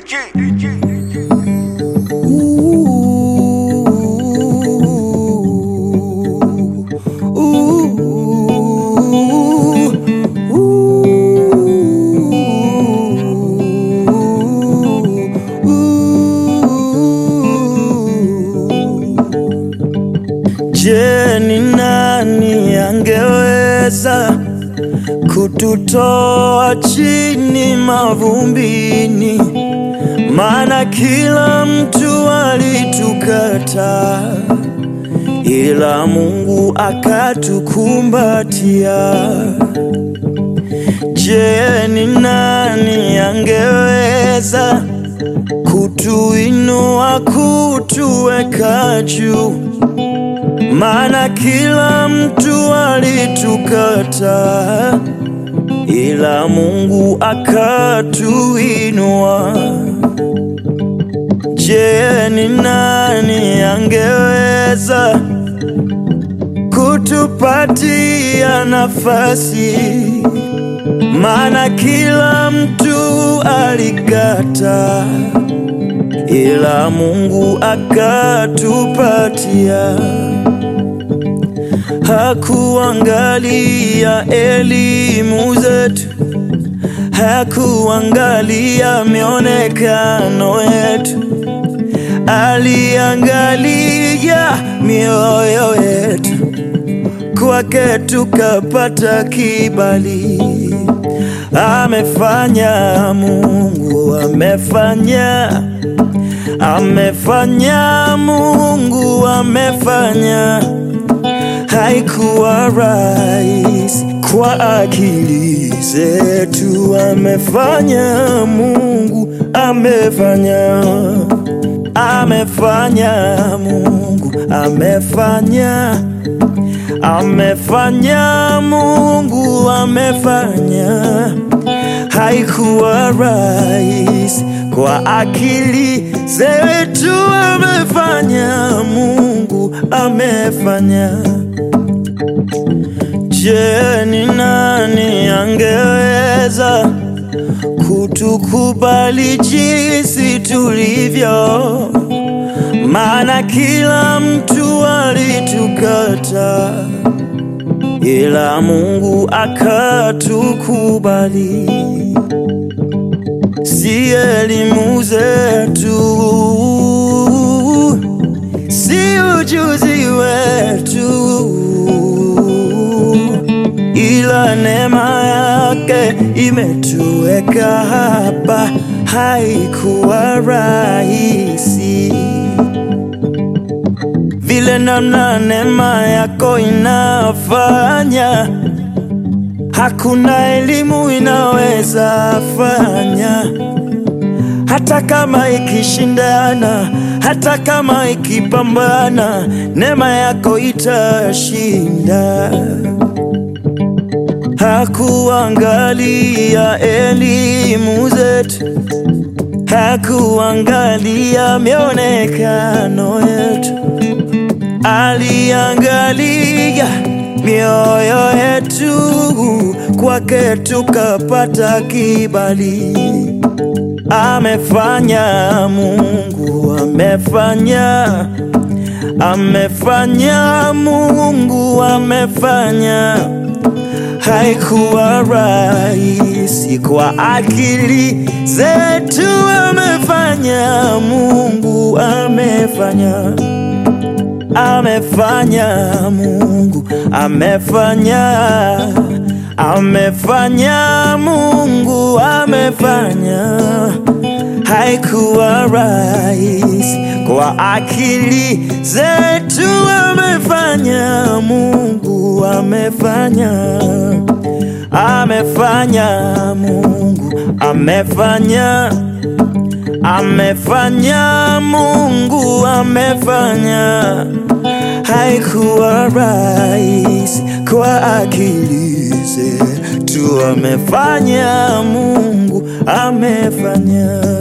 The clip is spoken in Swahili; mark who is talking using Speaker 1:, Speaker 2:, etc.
Speaker 1: Je, ni nani angeweza kututoa chini mavumbini? Maana kila mtu alitukata, ila Mungu akatukumbatia. Je, ni nani angeweza kutuinua, kutuweka juu? Maana kila mtu alitukata, ila Mungu akatuinua. Je, ni nani angeweza kutupatia nafasi? Maana kila mtu alikata, ila Mungu akatupatia. Hakuangalia elimu zetu, hakuangalia mionekano yetu, aliangalia mioyo yetu. Kwake tukapata kibali. Amefanya Mungu, amefanya, amefanya Mungu, amefanya haikuwa rahisi kwa akili zetu. Amefanya Mungu, amefanya, amefanya Mungu, amefanya, amefanya Mungu, amefanya. Haikuwa rahisi kwa akili zetu. Amefanya Mungu, amefanya. Je, ni nani angeweza kutukubali jinsi tulivyo? Maana kila mtu alitukata, ila Mungu akatukubali. Si elimu zetu, si ujuzi wetu ila neema yake imetuweka hapa. Haikuwa rahisi vile namna neema yako inafanya, hakuna elimu inaweza fanya, hata kama ikishindana, hata kama ikipambana, neema yako itashinda. Hakuangalia elimu zetu, hakuangalia mionekano yetu, aliangalia mioyo yetu. Kwake tukapata kibali. Amefanya Mungu, amefanya, amefanya Mungu, amefanya haikuwa rahisi kwa akili zetu. Amefanya Mungu, amefanya, amefanya Mungu, amefanya, amefanya Mungu, amefanya. Haikuwa rahisi kwa akili zetu. Amefanya Mungu, amefanya, amefanya Mungu, amefanya, amefanya Mungu, amefanya. Haikuwa rahisi kwa akili zetu. Amefanya Mungu, amefanya.